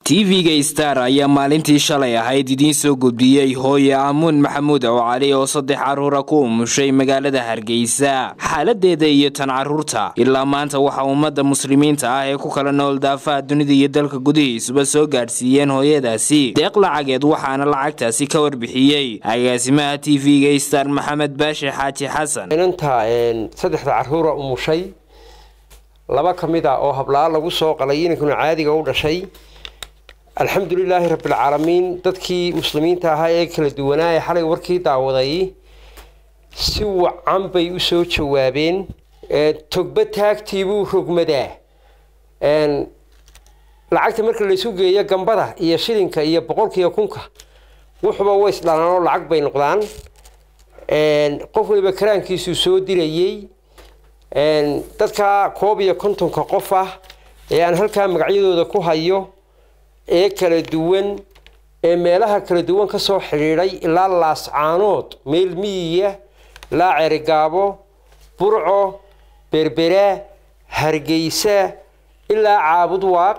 tv-ga star ayaa maalintii shalay ahayd idiin soo gudbiyey hooye aamuun maxamuud oo cali oo saddex caruura ku umushay magaalada hargeysa xaaladeeda iyo tan caruurta ilaa maanta waxaa ummadda muslimiinta ah ee ku kala nool daafaha dunida iyo dalka gudihiisuba soo gaadhsiiyeen hooyadaasi deeq lacageed waxaana lacagtaasi ka warbixiyey agaasimaha tv-ga star maxamed baashe xaaji xasan inanta saddexda caruura umushay laba ka mid a oo hablaa lagu soo qalay inankuna caadiga u dhashay alxamdulilaahi rabbilcaalamiin dadkii muslimiinta ahaa ee kala duwanaa ee xalay warkii daawaday si wacan bay u soo jawaabeen togba taagtiibuu rogmadaa lacagta marka laysu geeyo gambada iyo shilinka iyo boqolkiiyo kunka wuxuba ways dhalaan oo lacag bay noqdaan qof waliba karaankiisuu soo dirayey dadka koob iyo kontonka qof ah ee aan halkaa magacyadooda ku hayo ee kala duwan ee meelaha kala duwan ka soo xidhiidhay ilaa laascaanood meel miyiya ilaa cerigaabo burco berbera hargeysa ilaa caabud waaq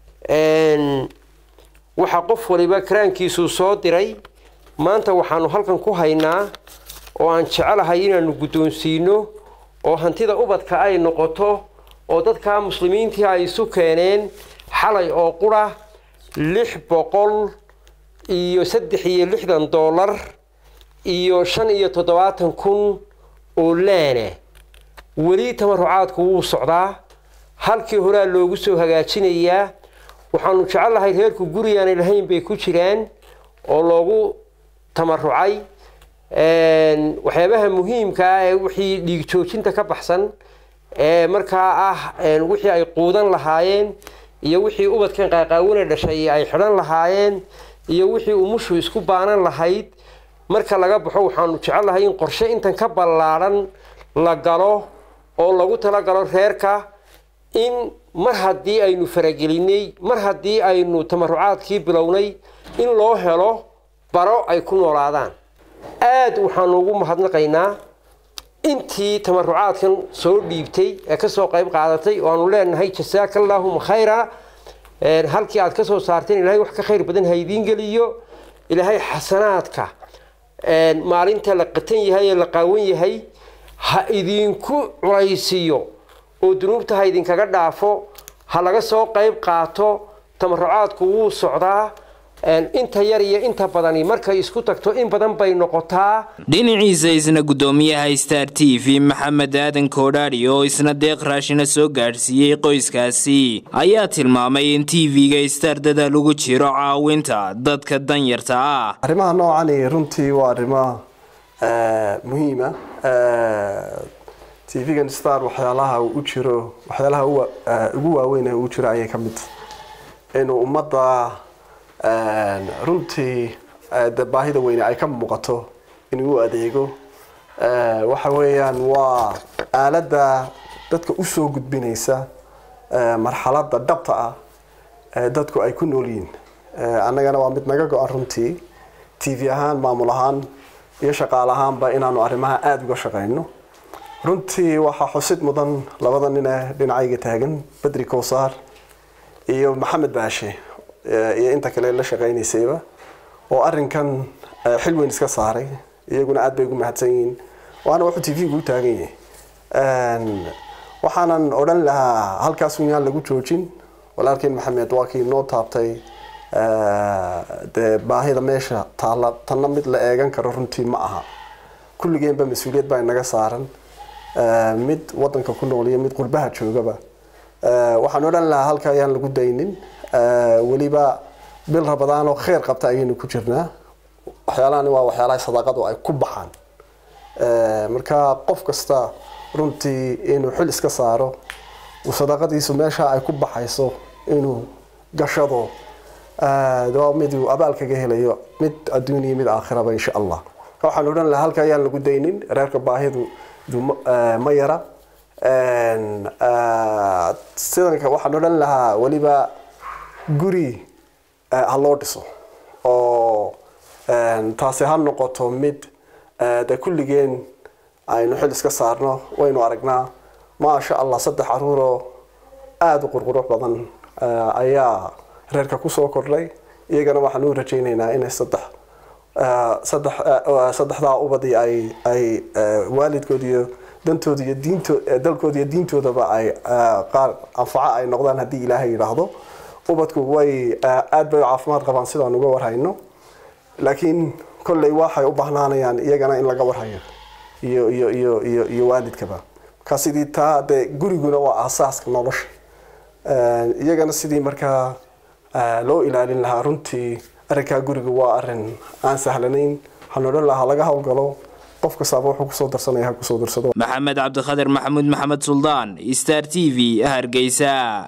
waxaa qof waliba karaankiisuu soo diray maanta waxaanu halkan ku haynaa oo aan jecelahay inaanu guddoonsiino oo hantida ubadka ay noqoto oo dadka muslimiintii ay isu keeneen xalay oo qura lix boqol iyo saddex iyo lixdan dollar iyo shan iyo toddobaatan kun oo laana weli tamarucaadku wuu socdaa halkii horaa loogu soo hagaajinayaa waxaanu jecellahay reerku gurigaanay lahayn bay ku jiraan oo loogu tamarucay waxyaabaha muhiimka ah ee wixii dhiig joojinta ka baxsan ee markaa ah wixii ay quudan lahaayeen iyo wixii ubadkan qaaqaawina dhashay ay xidhan lahaayeen iyo wixii umushu isku baanan lahayd marka laga baxo waxaanu jecellahay in qorshe intan ka ballaadhan la galo oo lagu talagalo reerka in mar haddii aynu faragelinay mar haddii aynu tamarucaadkii bilownay in loo helo baro ay ku noolaadaan aada waxaanu ugu mahadnaqaynaa intii tamarucaadkan soo dhiibtay ee kasoo qayb qaadatay oo aanu leenahay jasaaka allaahuma khayra halkii aad kasoo saarteen ilahay wax ka khayr badan ha idiin geliyo ilaahay xasanaadka maalinta la qatan yahay ee la qaawan yahay ha idinku culaysiiyo oo dunuubta ha idinkaga dhaafo ha laga soo qayb qaato tamarucaadku wuu socdaa inta yar iyo inta badani markay isku tagto in badan bay noqotaa dhinaciisa isna guddoomiyaha star t v maxamed aadan koodhaadhi oo isna deeq raashina soo gaadhsiiyey qoyskaasi ayaa tilmaamay in t v-ga star dadaal ugu jiro caawinta dadka danyarta ah arrimaha noocani runtii waa arrimo muhiima t v-gan star waxyaalaha u jiro waxyaalaha ugu waaweyn ee uu jiro ayay ka mid inuu ummadda runtii de baahida weyne ay ka muuqato inuu u adeego waxa weeyaan waa aaladda dadka usoo gudbinaysa marxaladda dhabta ah ee dadku ay ku nool yihiin annagana waa mid naga go-an runtii t v ahaan maamul ahaan iyo shaqaal ahaanba inaanu arrimaha aada uga shaqeyno runtii waxaa xusid mudan labada nin ee dhinacayga taagan bedri kowsaar iyo maxamed baashe iyo inta kale la shaqeynaysayba oo arinkan xil weyn iska saaray iyaguna aad bay ugu mahadsan yihiin waana wuxuu t v-gu u taagan yahay waxaanan odhan lahaa halkaas un yaan lagu joojin walaalkeen maxamed waa kii noo taabtay dee baahida meesha taalla tanna mid la eegan karo runtii ma aha kulligeenba mas-uuliyad baa inaga saaran mid wadanka ku nool iyo mid qurbaha joogaba waxaan odhan lahaa halka ayaan lagu daynin weliba bil rabadaan oo kheyr qabta ayaynu ku jirnaa waxyaalahani waa waxyaalaha sadaaqadu ay ku baxaan marka qof kasta runtii inuu xil iska saaro uu sadaaqadiisu meesha ay ku baxayso inuu gashado waa mid uu abaal kaga helayo mid adduuniya mid aakhiraba insha allah waxaan odhan lahaa halka ayaan lagu daynin reerka baahidu ma yara sidanka waxaan odhan lahaa weliba guri ha loo dhiso oo taasi ha noqoto mid de kulligeen aynu xil iska saarno waynu aragnaa maasha allah saddex caruuroo aada u qurqurux badan ayaa reerka kusoo kordhay iyagana waxaan u rajaynaynaa inay saddex saddex saddexdaa ubadii ay ay waalidkood iyo dantooda iyo diinto dalkooda iyo diintoodaba ay qaar anfaco ay noqdaan haddii ilaahay yidhaahdo ubadku way aada bay caafimaad qabaan sidaan uga warhayno laakiin kolley waxay u bahnaanayaan iyagana in laga warhayo iyo iyo iyo iyo iyo waalidkaba markaa sidii taa dee guriguna waa aasaaska nolosha iyagana sidii markaa loo ilaalin lahaa runtii arrinkaa guriga waa arrin aan sahlanayn waxaan odhan lahaa laga howlgalo qof kastaaba wuxuu kusoo darsanaya ha kusoo darsado maxamed cabdikhadir maxamuud maxamed suldaan star t v hargeysa